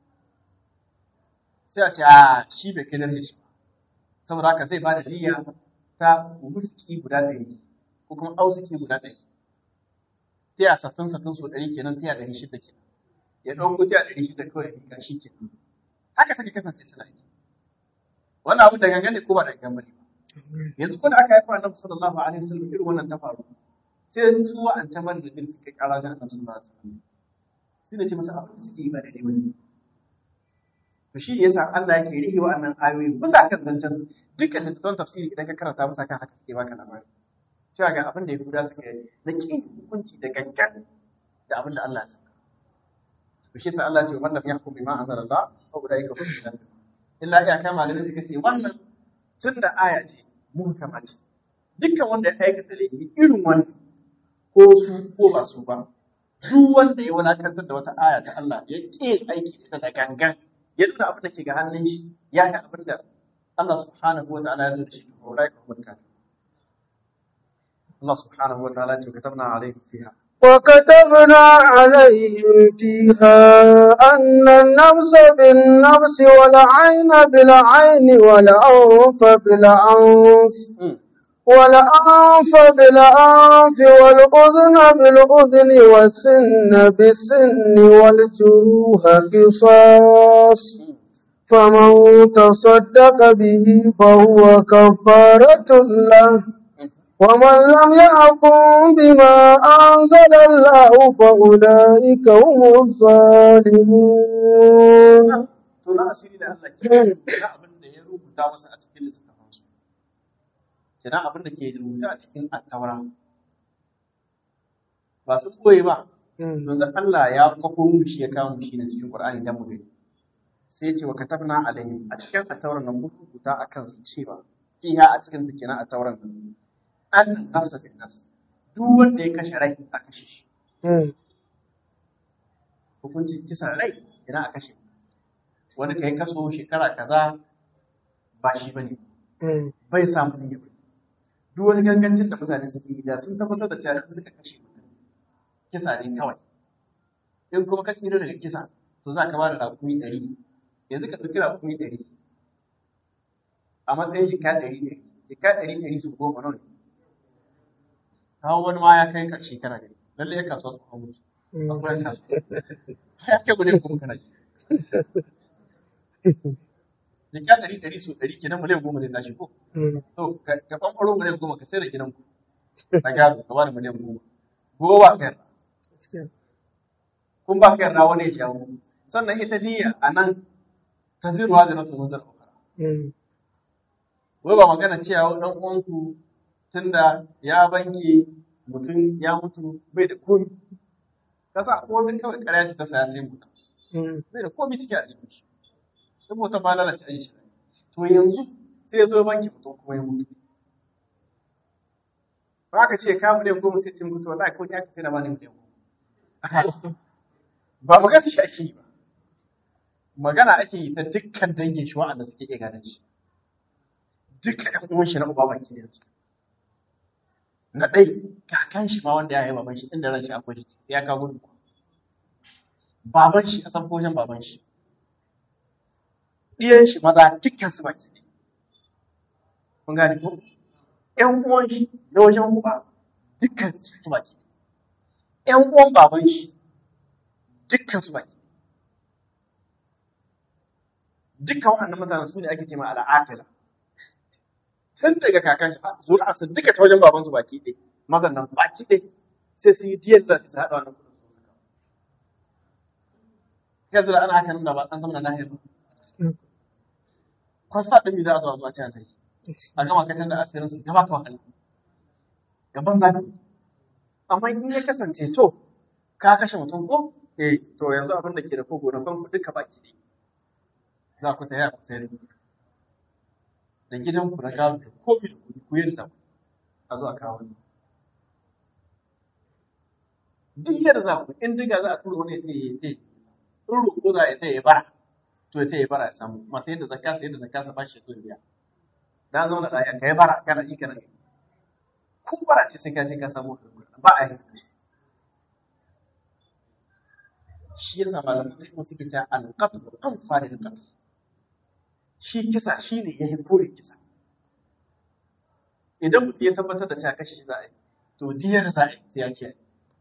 sai a ce a shi bai kai darajar shi saboda haka zai bada niyya ta wuski guda ɗari ko kuma ausuki guda ɗari sai a sattun sattun so ɗari kenan sai a ɗari shida kenan ya ɗauko sai a ɗari shida kawai ya shi kenan haka sake kasance suna yi wannan abu da gangan ne ko ba da gangan bane yanzu ko da aka haifa annabi sallallahu alaihi wasallam irin wannan ta faru sai su wa'ancan man da din suka kara ga annabi sallallahu alaihi wasallam sai da ce masa abin da suke yi ba daidai bane to shi yasa Allah yake rihi wa'annan ayoyi bisa kan zancen dukkan littattafan tafsiri idan ka karanta bisa kan haka suke baka labari cewa ga abin da ya guda suka yi na kin hukunci da gangan da abin da Allah ya saka to shi yasa Allah ya ce wannan yahkum bima anzalallah fa ulaika hum al illa iya kai malamai suka ce wannan tun da aya ce muhkama ce dukkan wanda ya aikata laifi irin wannan ko su ko ba su ba duk wanda ya wadatar da wata aya ta Allah ya ƙi aiki da ita da gangan ya nuna abin da ke ga hannun shi ya ga abin da Allah subhanahu wa ta'ala ya zo da shi to rai ka mutunta Allah subhanahu wa ta'ala ce katabna alaihim fiha وكتبنا عليهم فيها أن النفس بالنفس والعين بالعين والأنف بالأنف والأنف بالأنف والأذن بالأذن والسن بالسن والجروح قصاص فمن تصدق به فهو كفارة له ومن لم يحكم بما أنزل الله فأولئك هم الظالمون to na asiri da Allah ke na abin da ya rubuta masa a cikin littattafansu kenan abin da ke rubuta a cikin attaura ba sun koyi ba yanzu Allah ya kwafo mu shi ya kawo mu shi ne cikin Qur'ani dan mu gani sai ce wa katabna alaihim a cikin attauran nan mun rubuta akan cewa fiha a cikin kenan attauran nan an nafsa bin nafs duk wanda ya kashe rai a kashe shi hukuncin kisan rai idan a kashe wani kai kaso shekara kaza ba shi bane bai sa mutum ya bari duk wani gangancin da mutane suke yi da sun tabbatar da cewa suka kashe mutum kisa ne kawai in kuma ka tsira daga kisa to za ka ba da rakumi ɗari yanzu ka ɗauki rakumi ɗari a matsayin jika ɗari ɗari jika ɗari ɗari su goma nawa ne kawo wani ma ya kai ƙarshe kana gani lallai ya kasuwa su hamu akwai yan kasuwa ya kai miliyan goma kana ji jika ɗari ɗari su ɗari kenan miliyan goma zai tashi ko to ka ka ɓanɓaro miliyan goma ka sai da gidan ku na gado ka ba da miliyan goma gobe ba ka yarda kun ba ka yarda wani ya jawo sannan ita niyya a nan ta zirwa da nasu mun zarfa wai ba magana cewa ɗan uwanku tunda ya banke mutum ya mutu bai da komi kasa ko wani kawai ƙarya ce ta saya sai mutum bai da komi cikin aljihun shi saboda ba lalata aiki to yanzu sai ya zo ya banke mutum kuma ya mutu ba ka ce ka miliyan goma sai cin mutu wallahi ko ya ka sai da bani miliyan goma ba magana shi ake yi ba magana ake yi ta dukkan dangin shi wa'anda suke iya gane shi dukkan ɗan uwan shi na uba baki da su na ɗai kakan shi ma wanda ya yi baban shi inda ran shi akwai shi sai ya kawo gudu baban shi a san koshin baban shi ɗiyan shi maza dukkan su baki ne kun gane ko ƴan uwan shi na wajen uba dukkan su baki ne ƴan uwan baban shi dukkan su baki dukkan waɗannan mutanen su ne ake ce ma al'aqila tun daga kakan shi zuwa su duka ta wajen babansu baki ɗaya mazan nan baki ɗaya sai su yi diyar za su haɗa wannan kuɗin su kawo yanzu da ana haka nan da ba an zama na lahiyar ba kwasa ɗin za a zo a zuwa cikin sai a gama katan da asirin su gaba ka wahala gaban zafi amma in ya kasance to ka kashe mutum ko eh to yanzu abin da ke da kogo na farko duka baki ɗaya za ku taya ku sayar da gidanku na gado da komi da kuɗi ku yadda a zo a kawo ni. Duk yadda za ku in diga za a tura wani ya ce in roƙo za ya ya bara to ya ya bara ya samu masu yadda zakka sai yadda zakka sa bashi to biya. Na zo na ɗaya ka yi bara kana yi kana ko bara ce sai ka sai ka samu ba a yi. Shi yasa malamin sai kuma suke ta alƙatu an fara da ƙatu. shi kisa shi ne ya yi kore kisa idan mutum ya tabbatar da cewa kashe shi za a yi to diyar za a yi sai ya kiyaye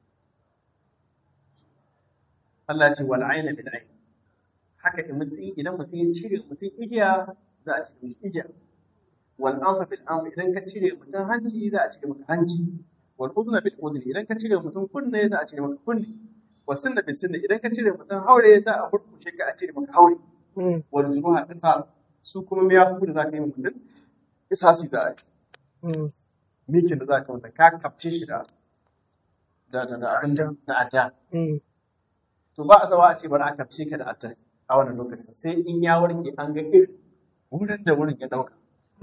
Allah ce wal aina bil ain haka in mutum idan mutum ya cire mutum igiya za a cire mishi igiya wal anfa bil anfa idan ka cire mutum hanci za a cire maka hanci wal uzna bil uzni idan ka cire mutum kunne za a cire maka kunne wa sunna bil sunna idan ka cire mutum haure za a burkushe ka a cire maka haure wal zuruha qisas su kuma miyaku da za ka yi mutum isasi za a yi mikin da za ka wanda ka kafce shi da da da da abin da da adda to ba a zawa a ce bari a kafce ka da adda a wannan lokacin sai in ya warke an ga irin wurin da wurin ya dauka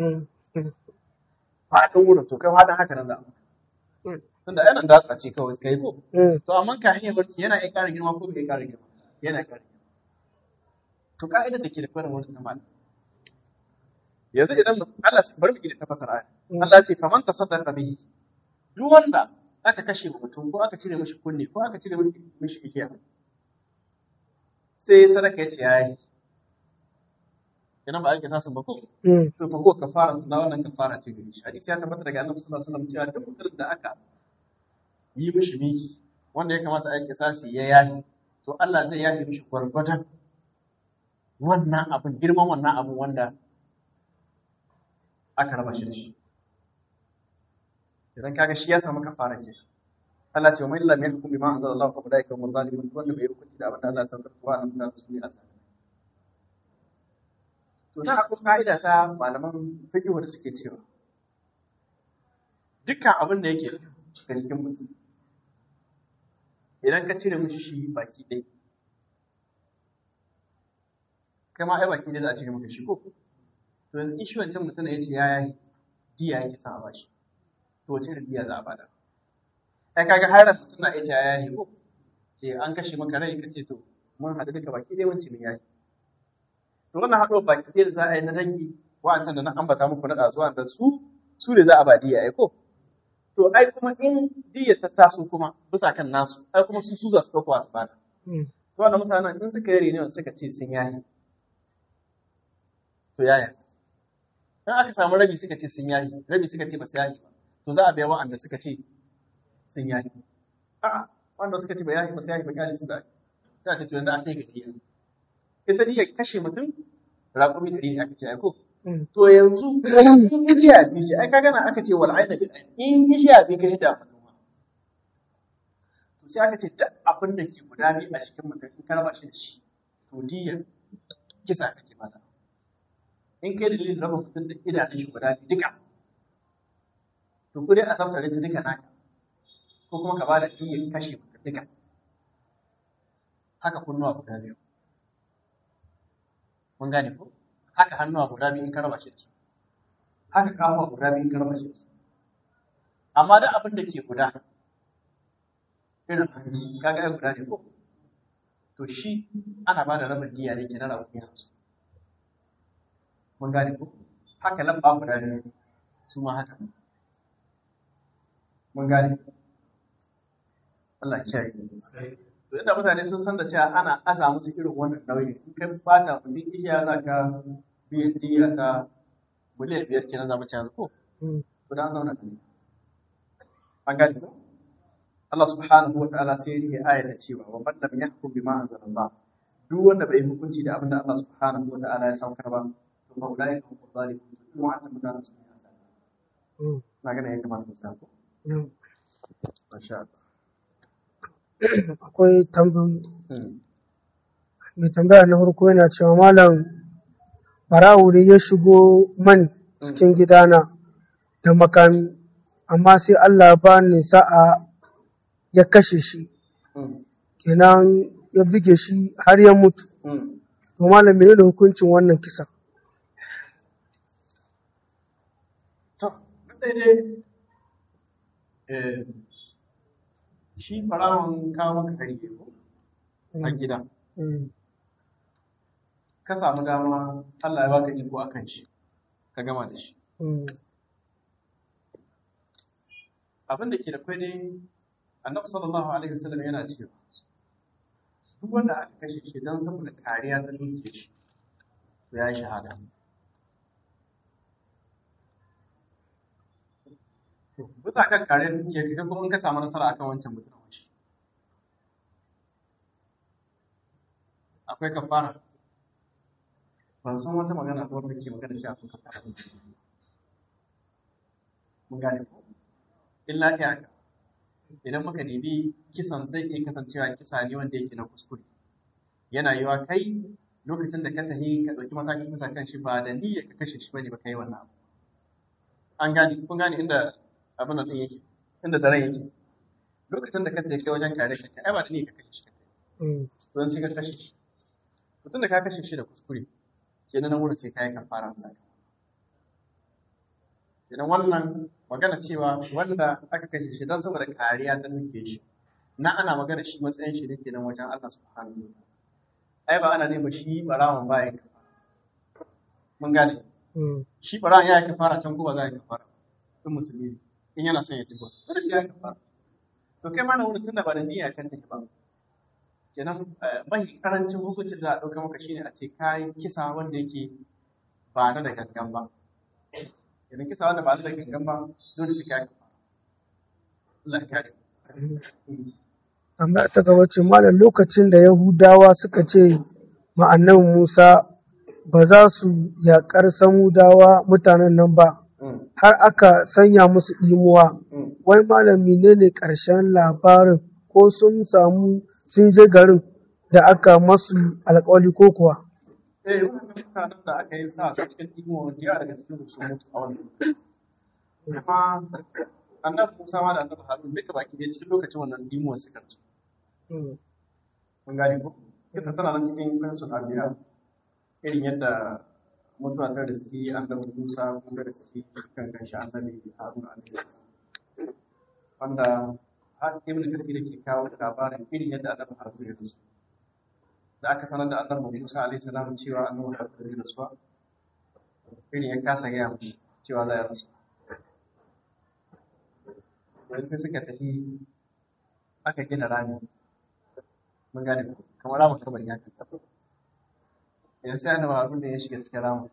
faɗin wurin to kai faɗin haka nan za a tunda yanan datsa ce kawai kai ko to amma ka hanyar barci yana iya ƙara girma ko bai ƙara girma yana ƙara girma to ka'idar da ke da kwarin wurin ta malam yanzu idan Allah bari mu gida ta fasara Allah ya ce faman tasaddaqa bihi duk wanda aka kashe mutum ko aka cire mishi kunne ko aka cire mishi igiya sai sadaka ya ce yayi idan ba a kisa sun ba ko to fa ko kafara na wannan kafara ce gari shi hadisi ya tabbata daga Annabi sallallahu alaihi wasallam cewa duk mutum da aka yi mishi miki wanda ya kamata a yi kisasi ya yayi to Allah zai yafi mishi gwargwadon wannan abin girman wannan abin wanda aka raba shi da shi idan kaga shi ya samu kafara ke Allah ce wa mai lam yakum bima anzala Allah fa ulaika hum zalimun wanda bai hukunci da abin da Allah ya sanar wa an da su ne asali to da akwai ka'ida ta malaman fiqh da suke cewa dukkan abin da yake cikin jikin mutum idan ka cire mishi shi baki ɗaya kai ma ai baki ɗaya za a cire maka shi ko to yanzu in shi wancan mutum ya ce ya yi diya yake sa a bashi to wace irin diya za a bada ai kaga har mutum na iya ce ya yi ko ce an kashe maka rai ka ce to mun haɗu duka baki ɗaya wancan ya yi to wannan haɗuwar baki ɗaya da za a yi na dangi wa'ancan da na ambata muku na ɗazuwa da su su ne za a ba diya ai ko to ai kuma in diya ta taso kuma bisa kan nasu ai kuma su su za su ɗauka su bada to to wannan mutanen in suka yi reunion suka ce sun yayi to yaya in aka samu rabi suka ce sun yayi rabi suka ce ba su yayi ba to za a biya wa'anda suka ce sun yayi a'a wanda suka ce ba yayi ba su yayi ba kyali su da za ta ce yanzu an kai ga diya ita diya kashe mutum raƙumi ɗari ne aka ce ai ko to yanzu in ijiya biyu ce ai ka gana aka ce wal aina bil ain in ijiya biyu ka hida mutum to sai aka ce duk abin da ke guda biyu a cikin mutum in ka raba shi da shi to diya kisa kake mata in kai dalilin raba mutum da idanun shi guda biyu duka to ku dai a samu su duka naka ko kuma ka bada diya kashe mutum duka haka kunnuwa guda biyu mun gane ko haka hannuwa guda biyu in ka raba shi da su haka kafa guda biyu in ka raba shi da su amma da abin da ke guda irin hanci kaga ai guda ne ko to shi ana ba da rabin diya ne ke na rabu ya su mun gane ko haka lamba guda biyu su ma haka mun gane Allah ya kiyaye to yadda mutane sun san da cewa ana aza musu irin wannan nauyi in kai fata mutum iya za ka biyan diya ka miliyan biyar kenan za mu ci yanzu ko to da an zauna da an gane ko Allah subhanahu wa ta'ala sai ya aya da cewa wa man lam yahkum bima anzalallah duk wanda bai hukunci da abin da Allah subhanahu wa ta'ala ya saukar ba to fa ulai hum zalimun kuma an tabbata su ne na gane ya kamata mu sa ko masha Allah akwai tambayoyi mai tambaya na farko yana cewa malam barawo ne ya shigo mani cikin gidana da makami amma sai Allah ba ni sa'a ya kashe shi kenan ya buge shi har ya mutu to malam mene da hukuncin wannan kisa to daidai eh shi farawon kawo maka hari ko a gida ka samu dama Allah ya baka iko akan shi ka gama da shi abin da ke da kwai ne annabi sallallahu alaihi wasallam yana cewa duk wanda aka kashe shi don saboda kariya ta duke shi to ya yi shahada bisa kan kariyar duke ka kuma in ka samu nasara akan wancan mutum shi akwai kafara ban san wata magana ko wanda ke magana shi a kan kafara mun gane ko illa ta haka idan muka nemi kisan zai iya kasancewa kisa ne wanda yake na kuskure yana yiwa kai lokacin da ka tafi ka ɗauki matakin kisa kan shi ba da niyyar ka kashe shi bane ba kai wannan abu an gane kun gane inda abin da yake inda zaren yake lokacin da ka tafi kai wajen kare shi ai ba da niyyar ka kashe shi kai don sai ka kashe shi mutum da ka kashe shi da kuskure kenan nan wurin sai ka yi kafara sa idan wannan magana cewa wanda aka kashe shi don saboda kariya ta nuke shi na ana magana shi matsayin shi dake nan wajen Allah subhanahu wa ai ba ana nema shi barawan ba ya mun gane shi barawan ya yi fara can ko ba za ya kafara in musulmi in yana son ya tuba dole sai ya kafara to kai ma na wurin tunda ba da niyya kan take ba kenan mai karancin hukuncin da a ɗauka maka shine a ce kayi kisa wanda yake ba na da gangan ba idan kisa wanda ba da gangan ba dole sai kai Allah ya kare tambaya ta gaba ce malam lokacin da yahudawa suka ce ma annabi musa ba za su yaƙar samudawa mutanen nan ba har aka sanya musu ɗimuwa wai malam menene ƙarshen labarin ko sun samu sun je garin da aka masu alƙawari ko kuwa eh wannan mutanen da aka yi sa su cikin ɗimuwa jiya daga cikin sun mutu a wannan kuma annabi Musa ma da annabi Harun duka baki ɗaya cikin lokacin wannan dimuwar suka rasu. Mun gane ko? Kisa tana nan cikin kansu abiya irin yadda mutuwa ta da suke annabi Musa kuma da suke kan kanshi annabi Harun alaihi wanda har Ibn Kasir ke kawo labarin irin yadda annabi Harun ya rasu. Da aka sanar da annabi Musa alaihi salam cewa annabi Harun ya rasu irin ya kasa gaya mishi cewa za ya rasu. wani sai suka tafi aka gina rami mun gane ko kamar ramin kabari ya kan tafi yanzu sai annabi harun da ya shiga cikin ramin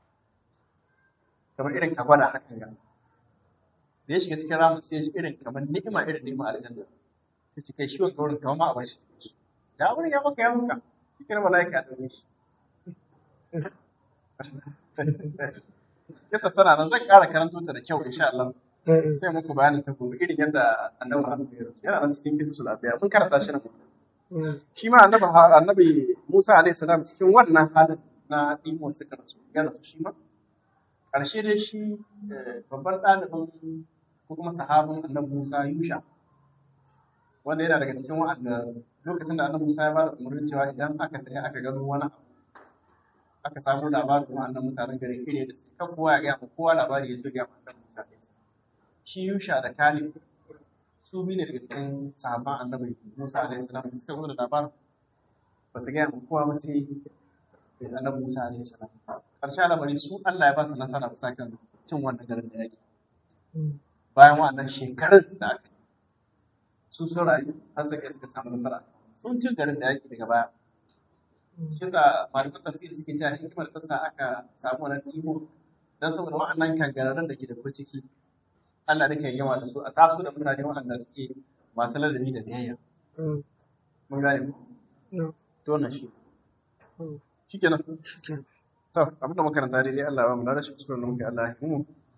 kamar irin ka gwada hakan ga da ya shiga cikin ramin sai ya ji irin kamar ni'ima irin ni'ima aljanna ta ci kai shi wanda wurin kamar ma a bar shi da wurin ya maka ya maka cikin mala'ika a ɗauke shi kisa tana nan zan ƙara karanto ta da kyau insha Allah sai muku bayanin ta gobe irin yadda annabi Harun ya rasu yana nan cikin kisu lafiya mun karanta shi nan shi ma annabi annabi Musa alaihi salam cikin wannan halin na imo suka rasu ya rasu shi ma ƙarshe dai shi babban ɗalibin ko kuma sahabin annabi Musa Yusha wanda yana daga cikin wa'anda lokacin da annabi Musa ya ba da umarnin cewa idan aka tafi aka gano wani abu aka samu labarin wa'annan mutanen garin kire da suka kowa ya gaya ma kowa labari ya zo ya ma annabi Musa shi Yusha da Kalib su biyu ne daga cikin sahabban annabi Musa alaihi salam da suka zo da labarin ba su gaya ma kowa ba sai annabi Musa alaihi salam karshen lamari su Allah ya ba su nasara bisa kan cin wannan garin da yake bayan wa'annan shekarun da aka yi su sun rayu har suka suka samu nasara sun cin garin da yake daga baya shi yasa malaman tafsiri suke cewa hikimar ta sa aka samu wannan iko dan saboda wa'annan kangararren da ke da ciki Allah da kan yawa da su a taso da mutane waɗanda suke masu ladabi da biyayya mun gane ku to wannan shi shikenan to abin da makaranta dai Allah ya ba mu da rashin kuskure da muke Allah ya himu